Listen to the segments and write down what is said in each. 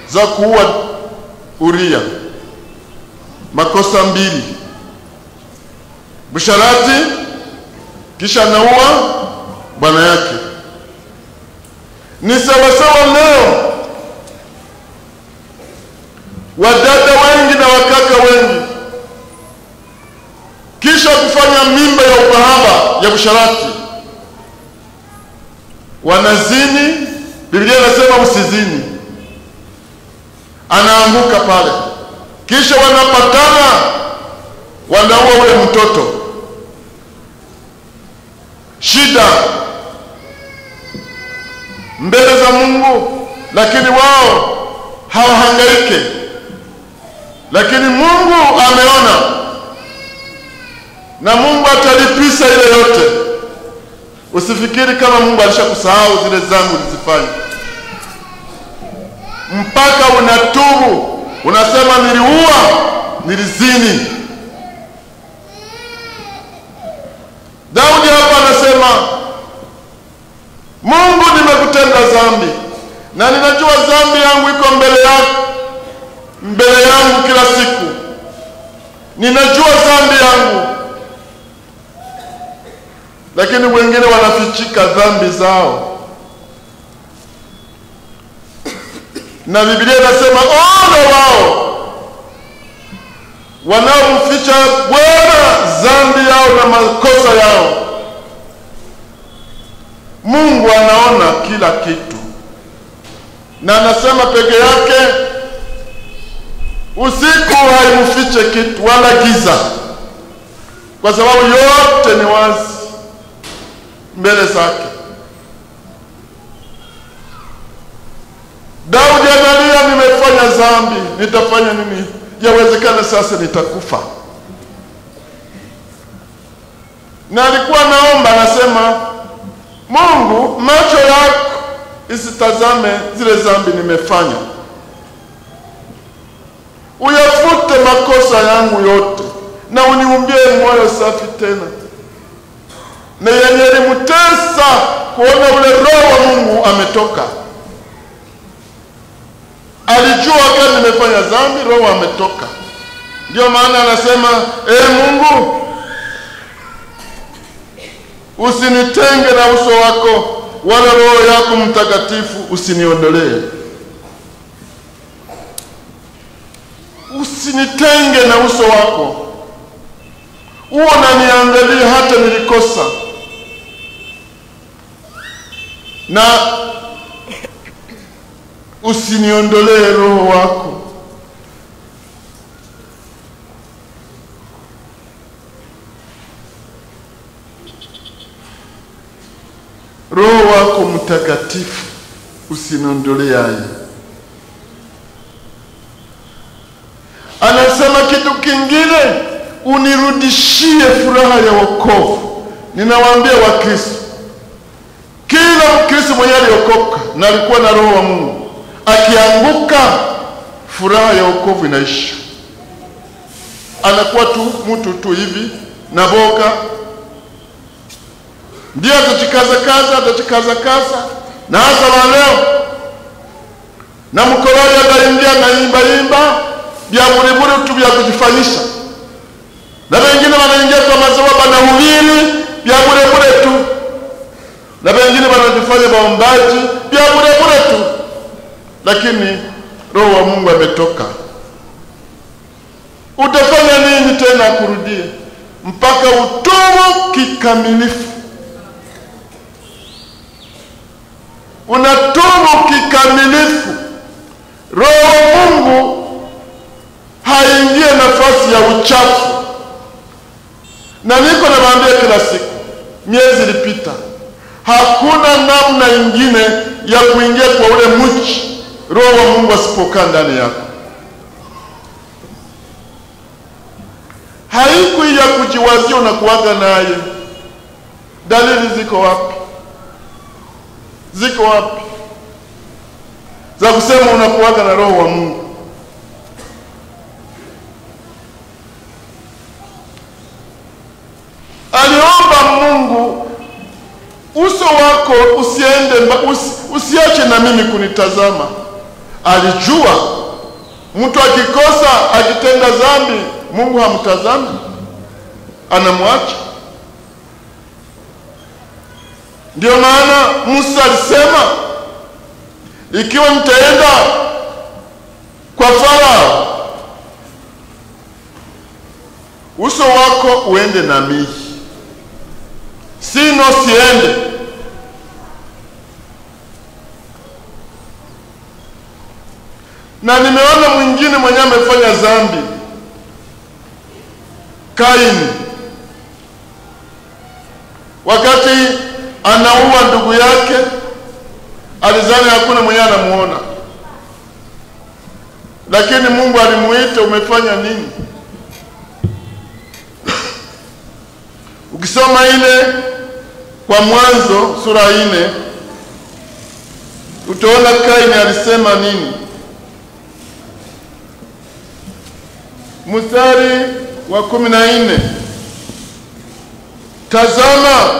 za kuua Uria, makosa mbili, busharati, kisha anaua bwana yake. Ni sawasawa leo, wadada wengi na wakaka wengi, kisha kufanya mimba ya ukahaba ya busharati, wanazini. Biblia inasema usizini, anaanguka pale, kisha wanapatana, wanaua ule mtoto. Shida mbele za Mungu, lakini wao hawahangaike. Lakini Mungu ameona, na Mungu atalipisha ile yote. Usifikiri kama Mungu alishakusahau zile zangu ulizifanya, mpaka unatubu, unasema niliua, nilizini. Daudi hapa anasema Mungu, nimekutenda dhambi na ninajua dhambi yangu iko mbele yako, mbele yangu kila siku. Ninajua dhambi yangu, lakini wengine wanafichika dhambi zao, na Biblia inasema ole wao wanaomficha Bwana dhambi yao na makosa yao. Mungu anaona kila kitu, na anasema peke yake, usiku haimfiche kitu wala giza, kwa sababu yote ni wazi mbele zake. Daudi analia, nimefanya dhambi, nitafanya nini? Yawezekana sasa nitakufa. Na alikuwa naomba, anasema Mungu, macho yako isitazame zile dhambi nimefanya, uyafute makosa yangu yote, na uniumbie moyo safi tena. Na yenye ilimtesa kuona ule roho wa Mungu ametoka. Alijua wakati nimefanya dhambi, roho ametoka. Ndio maana anasema ee Mungu, usinitenge na uso wako, wala roho yako mtakatifu usiniondolee. Usinitenge na uso wako, huo unaniangalia hata nilikosa, na usiniondolee roho wako. Roho wako mtakatifu usiniondolee haya. Anasema kitu kingine, unirudishie furaha ya wokovu. Ninawaambia Wakristo, kila Mkristo mwenye aliokoka na alikuwa na roho wa Mungu akianguka, furaha ya wokovu inaisha, anakuwa tu mtu tu hivi na boga ndio atachikaza kaza atachikaza kaza, na hasa wa leo na mkoloni ataingia na imba imba vya buriburi tu vya kujifanyisha, na wengine wanaingia kwa mazoea banahubiri vya burebure tu, na wengine wanajifanya waombaji vya burebure tu, lakini roho wa Mungu ametoka. Utafanya nini tena akurudie? Mpaka utubu kikamilifu. unatubu kikamilifu, roho wa Mungu haingie nafasi ya uchafu. Na niko nawaambia kila siku, miezi ilipita, hakuna namna ingine ya kuingia kwa ule mchi roho wa Mungu asipokaa ndani yako. Haiku ya kujiwazia unakuwaga naye. Dalili ziko wapi? Ziko wapi za kusema unakuwaga na roho wa Mungu? Aliomba Mungu uso wako usiende, usi, usiache na mimi kunitazama. alijua mtu akikosa akitenda dhambi, Mungu hamtazami, anamwacha. Ndio maana Musa alisema, ikiwa nitaenda kwa Farao, uso wako uende na mimi, sino siende. Na nimeona mwingine mwenye amefanya dhambi, Kaini, wakati anaua ndugu yake, alizani hakuna mwenye anamuona, lakini Mungu alimuita, umefanya nini? Ukisoma ile kwa Mwanzo sura ine utaona Kaini alisema nini. Mstari wa kumi na nne tazama,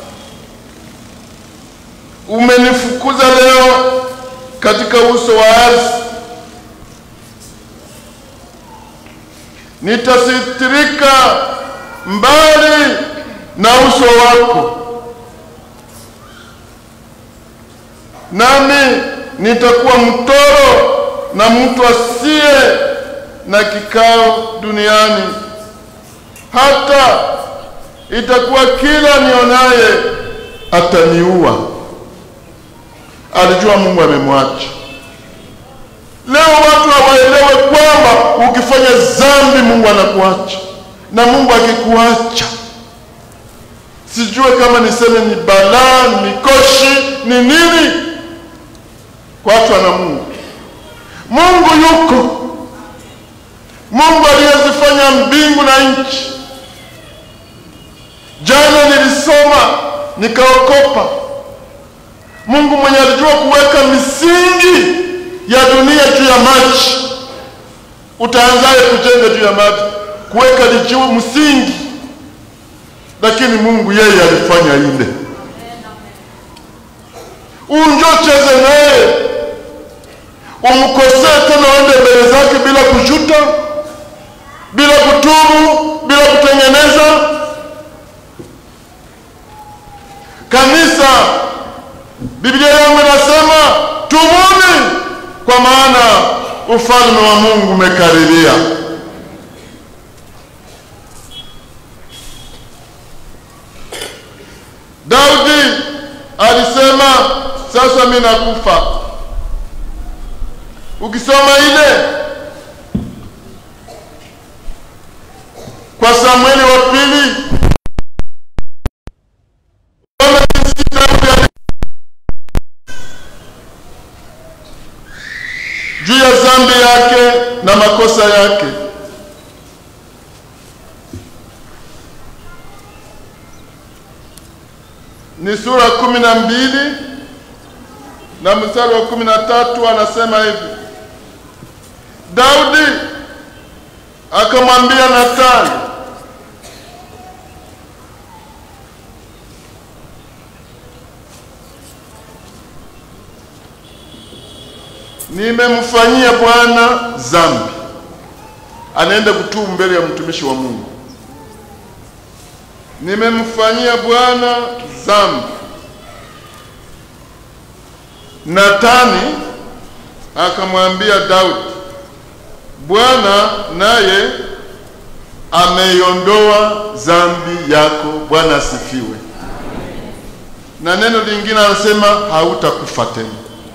umenifukuza leo katika uso wa ardhi, nitasitirika mbali na uso wako, nami nitakuwa mtoro na mtu asiye na kikao duniani, hata itakuwa kila nionaye ataniua. Alijua Mungu amemwacha. Leo watu hawaelewe kwamba ukifanya dhambi Mungu anakuacha, na Mungu akikuacha sijue kama niseme ni balaa, ni mikoshi, ni nini kuachwa na Mungu. Mungu yuko, Mungu aliyezifanya mbingu na nchi. Jana nilisoma nikaokopa, Mungu mwenye alijua kuweka misingi ya dunia juu ya maji. Utaanzaye kujenga juu ya maji? Kuweka lijuu msingi lakini Mungu yeye alifanya ile. Unjo cheze naye umkosee tena, uende mbele zake bila kujuta, bila kutubu, bila kutengeneza. Kanisa, Biblia yangu inasema tubuni, kwa maana ufalme wa Mungu umekaribia. Daudi alisema sasa mimi nakufa. Ukisoma ile kwa Samueli wa pili juu ya dhambi yake na makosa yake. ni sura kumi na mbili na mstari wa kumi na tatu anasema hivi, Daudi akamwambia Nathani, nimemfanyia Bwana dhambi. Anaenda kutubu mbele ya mtumishi wa Mungu nimemfanyia Bwana dhambi. Nathani akamwambia Daudi, Bwana naye ameiondoa dhambi yako. Bwana asifiwe. Na neno lingine anasema hautakufa tena,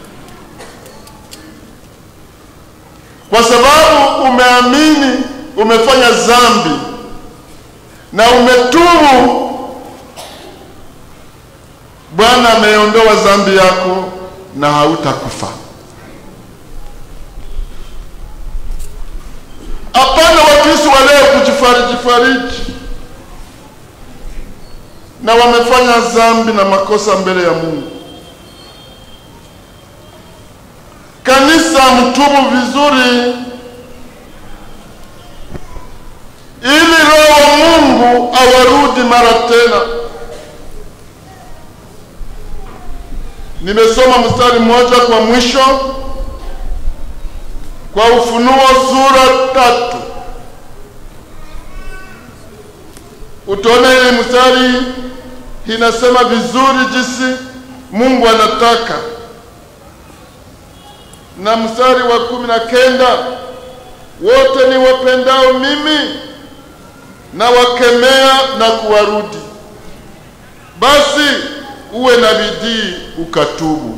kwa sababu umeamini, umefanya dhambi na umetubu, Bwana ameondoa dhambi yako na hautakufa. Hapana Wakristo wa leo kujifariji fariji, na wamefanya dhambi na makosa mbele ya Mungu. Kanisa, mtubu vizuri ili Roho wa Mungu awarudi mara tena. Nimesoma mstari mmoja kwa mwisho kwa Ufunuo sura tatu utaona ile mstari inasema vizuri jinsi Mungu anataka, na mstari wa kumi na kenda wote ni wapendao mimi na wakemea na kuwarudi, basi uwe na bidii ukatubu.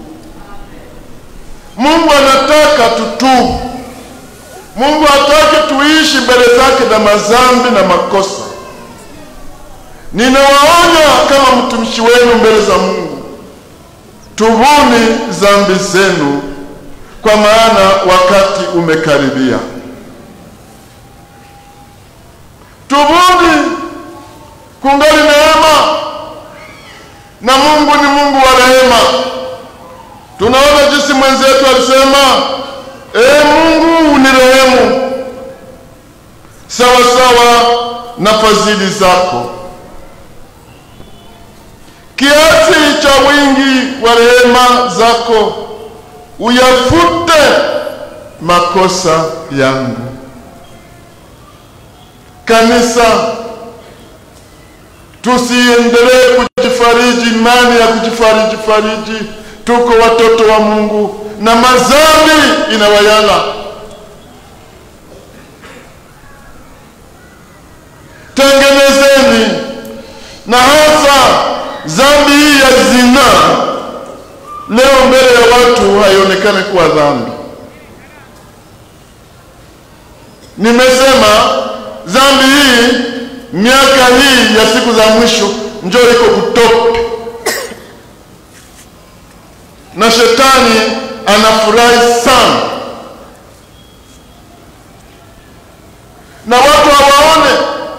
Mungu anataka tutubu. Mungu hataki tuishi mbele zake na mazambi na makosa. Ninawaonya kama mtumishi wenu mbele za Mungu, tubuni zambi zenu, kwa maana wakati umekaribia. Tubuni, kungali neema, na Mungu ni Mungu wa rehema. Tunaona jinsi mwenzetu alisema, ee Mungu unirehemu sawa sawa na fadhili zako, kiasi cha wingi wa rehema zako uyafute makosa yangu. Kanisa, tusiendelee kujifariji imani ya kujifariji fariji. Tuko watoto wa Mungu na mazambi inawayala. Tengenezeni, na hasa dhambi hii ya zinaa leo mbele ya watu haionekane kuwa dhambi. Nimesema dhambi hii miaka hii ya siku za mwisho njoo iko kutoka, na shetani anafurahi sana, na watu hawaone,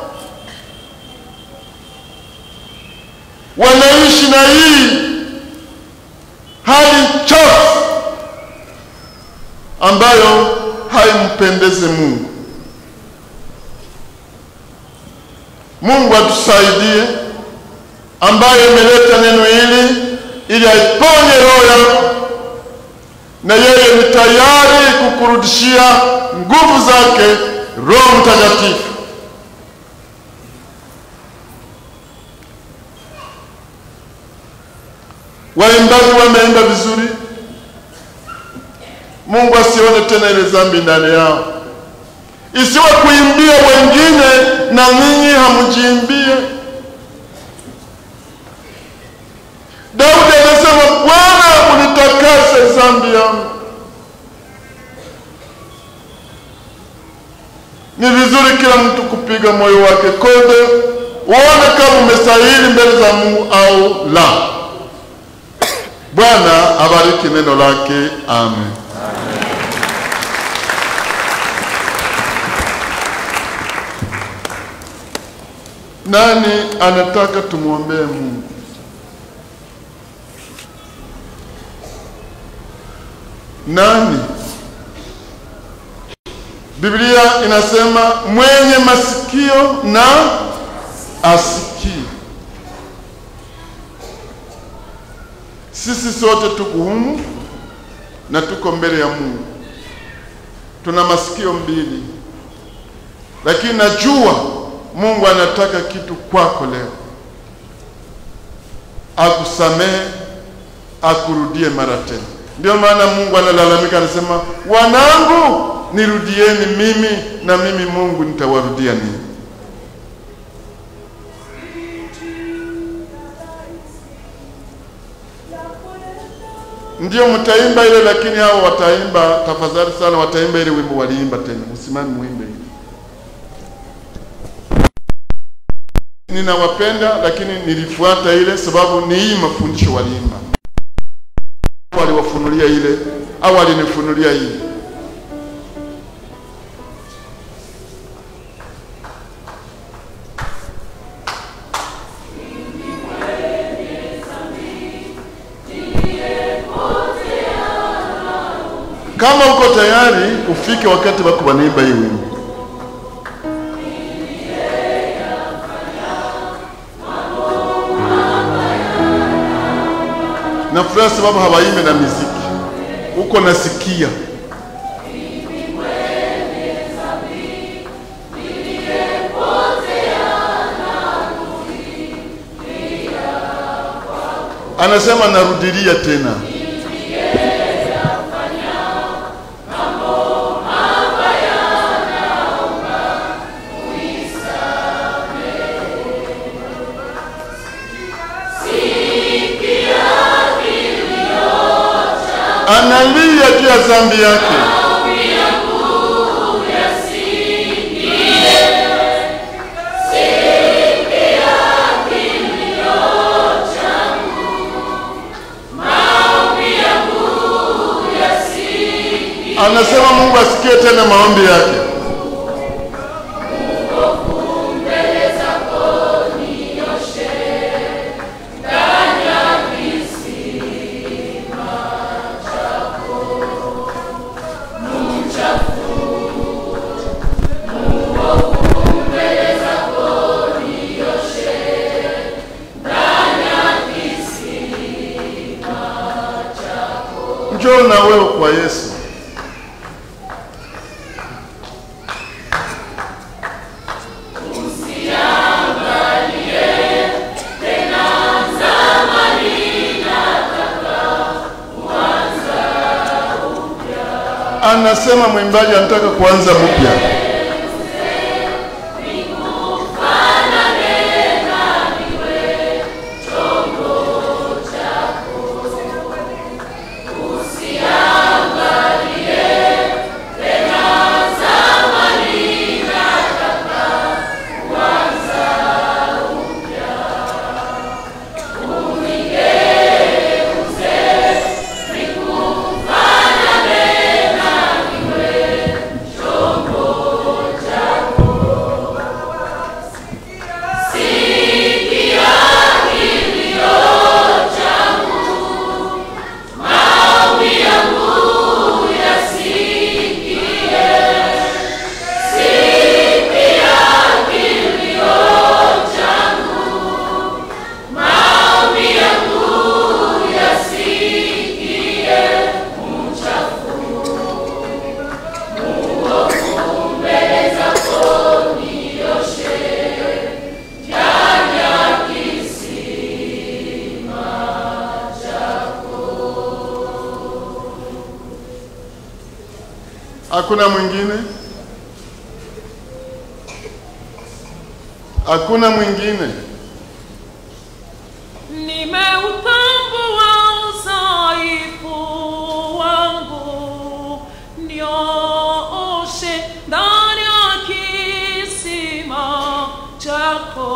wanaishi na hii hali chafu ambayo haimpendeze Mungu. Mungu atusaidie, ambaye imeleta neno hili ili aiponye roho yako, na yeye ni tayari kukurudishia nguvu zake Roho Mtakatifu. Waimbaji wameimba vizuri, Mungu asione tena ile dhambi ndani yao, isiwe kuimbia wengine na ninyi hamjiimbie. Daudi anasema, Bwana unitakase dhambi yangu. Ni vizuri kila mtu kupiga moyo wake konde, uone kama umestahili mbele za Mungu au la. Bwana abariki neno lake. Amen. Nani anataka tumwombee Mungu? Nani? Biblia inasema mwenye masikio na asikie. Sisi sote tuko humu na tuko mbele ya Mungu, tuna masikio mbili, lakini najua Mungu anataka kitu kwako leo, akusamehe, akurudie mara tena. Ndio maana Mungu analalamika, anasema, wanangu nirudieni mimi, na mimi Mungu nitawarudia ninyi. Ndio mtaimba ile, lakini hao wataimba, tafadhali sana, wataimba ile wimbo waliimba tena. Msimame muimbe ile. Ninawapenda, lakini nilifuata ile sababu ni hii mafundisho waliimba, waliwafunulia ile au walinifunulia hii. Kama uko tayari ufike wakati wako wanaimba hii wimbo. Nafurahi sababu hawaimbe na miziki, uko nasikia Anasema narudilia tena, analia juu ya dhambi yake. Anasema Mungu asikie tena maombi yake. Njoo na wewe kwa Yesu. Anasema mwimbaji anataka kuanza mpya. Hakuna mwingine? Hakuna mwingine? Nimeutambua udhaifu wangu, niooshe ndani ya kisima chako.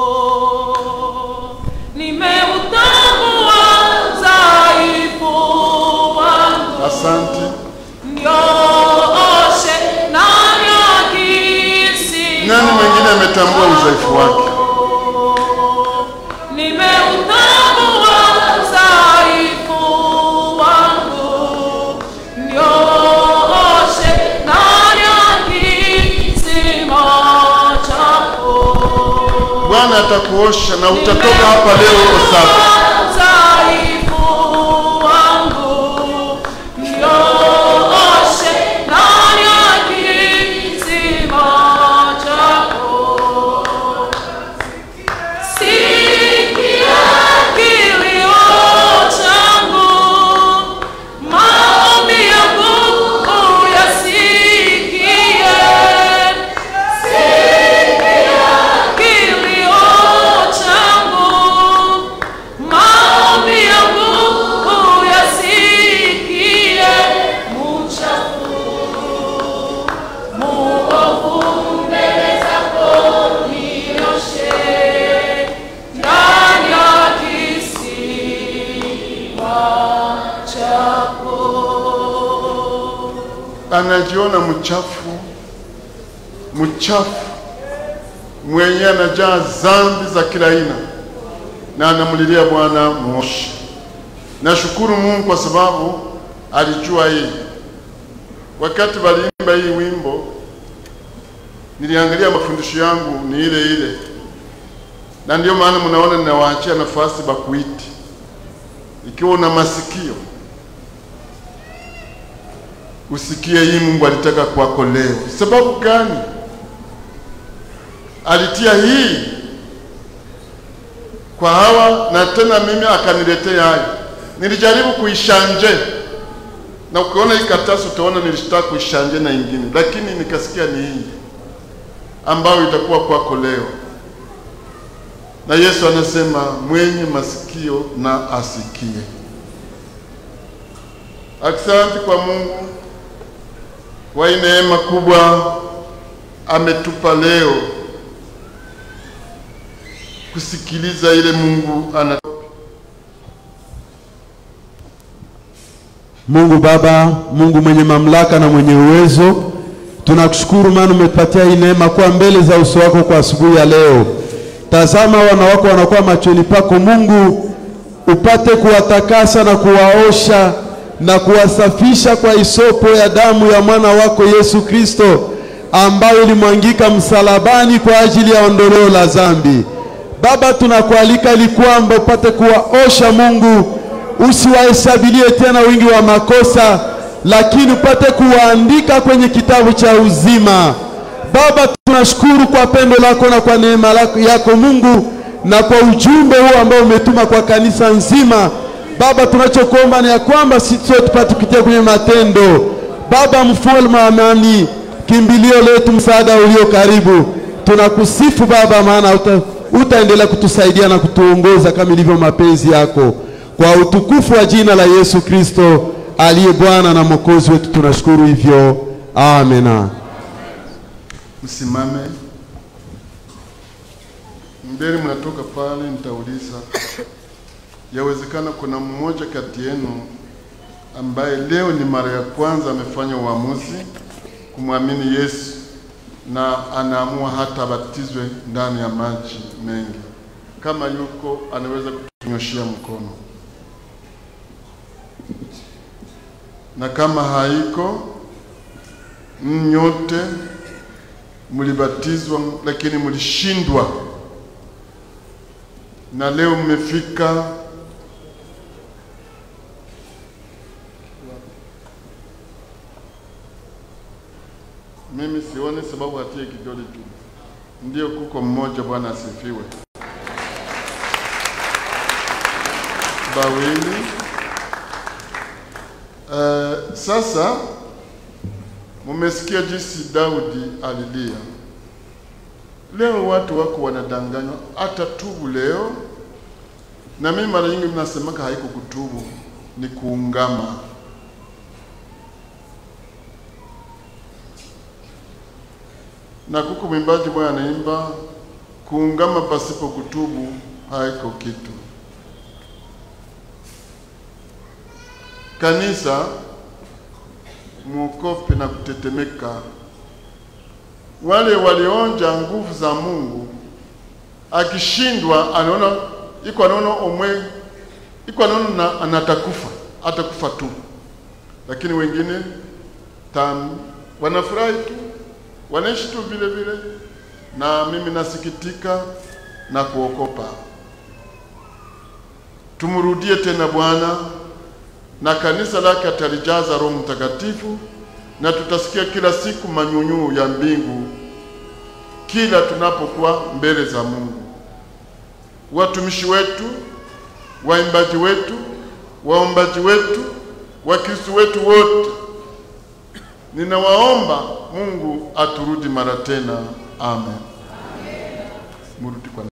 Nimeutambua udhaifu wangu, Asante. niooshe ndani ya kisima Nani mwingine ametambua udhaifu wake? Nimeutambua udhaifu wangu, niooshe ndani ya kisima chako. Bwana atakuosha na utatoka hapa leo uko safi. Udhaifu wangu, niooshe ndani ya kisima chako. Sikia kilio changu, maombi yangu uyasikie. Sikia kilio changu, maombi yangu uyasikie. Mchafu, muovu mbele zako nioshe ndani ya kisima chako. Anajiona mchafu, mchafu, mwenye anajaa dhambi za kila aina, na anamlilia Bwana muoshe. Nashukuru Mungu kwa sababu alijua hii. Wakati waliimba hii wimbo, niliangalia mafundisho yangu ni ile ile, na ndio maana mnaona ninawaachia nafasi bakuiti. Ikiwa una masikio usikie hii Mungu alitaka kwako leo. Sababu gani? Alitia hii kwa hawa, na tena mimi akaniletea hayo. Nilijaribu kuishanje na ukiona hii karatasi utaona nilitaka kuishanje na ingine, lakini nikasikia ni hii ambayo itakuwa kwako leo. Na Yesu anasema mwenye masikio na asikie. Asante kwa Mungu kwa hii neema kubwa ametupa leo kusikiliza ile Mungu ana Mungu Baba, Mungu mwenye mamlaka na mwenye uwezo, tunakushukuru maana umetupatia hii neema kuwa mbele za uso wako kwa asubuhi ya leo. Tazama wana wako wanakuwa machoni pako Mungu, upate kuwatakasa na kuwaosha na kuwasafisha kwa isopo ya damu ya mwana wako Yesu Kristo ambayo ilimwangika msalabani kwa ajili ya ondoleo la dhambi. Baba, tunakualika ili kwamba upate kuwaosha Mungu, usiwahesabilie tena wingi wa makosa, lakini upate kuwaandika kwenye kitabu cha uzima. Baba, tunashukuru kwa pendo lako na kwa neema lako yako Mungu, na kwa ujumbe huu ambao umetuma kwa kanisa nzima. Baba, tunachokuomba ni ya kwamba sisi sote tupate kupitia kwenye matendo. Baba, mfalme wa amani, kimbilio letu, msaada ulio karibu, tunakusifu Baba, maana uta, utaendelea kutusaidia na kutuongoza kama ilivyo mapenzi yako, kwa utukufu wa jina la Yesu Kristo aliye Bwana na Mwokozi wetu, tunashukuru hivyo, amena. Msimame mbele, mnatoka pale, nitauliza. Yawezekana kuna mmoja kati yenu ambaye leo ni mara ya kwanza amefanya uamuzi kumwamini Yesu na anaamua hata abatizwe ndani ya maji mengi. Kama yuko, anaweza kutunyoshia mkono, na kama haiko, nyote mlibatizwa lakini mlishindwa, na leo mmefika mimi sioni sababu hatie kidole tu, ndio kuko mmoja. Bwana asifiwe. Bawili. Uh, sasa mumesikia jinsi Daudi alilia. Leo watu wako wanadanganywa, hata tubu leo. Na mimi mara nyingi mnasemaka haiko kutubu, ni kuungama. Na kuko mwimbaji mmoja anaimba kuungama pasipo kutubu haiko kitu. Kanisa muokope na kutetemeka. Wale walionja nguvu za Mungu, akishindwa anaona iko anaona omwe iko anaona na, anatakufa atakufa tu, lakini wengine tam wanafurahi tu wanaishi tu vile vile, na mimi nasikitika na kuokopa. Tumrudie tena Bwana na kanisa lake atalijaza Roho Mtakatifu, na tutasikia kila siku manyunyu ya mbingu kila tunapokuwa mbele za Mungu. Watumishi wetu, waimbaji wetu, waombaji wetu, Wakristo wetu wote, ninawaomba Mungu aturudi mara tena. Amen. Murudi kwa